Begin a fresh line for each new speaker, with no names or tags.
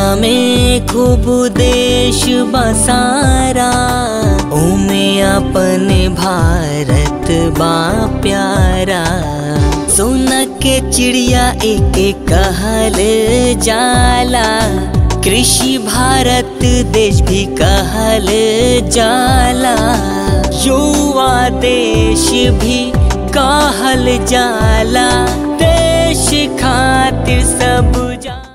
में खूब देश बसारा ओमे अपने भारत बा प्यारा सोना के चिड़िया एक कहल जाला कृषि भारत देश भी कहल जाला युवा देश भी कहल जाला देश खातिर सब जा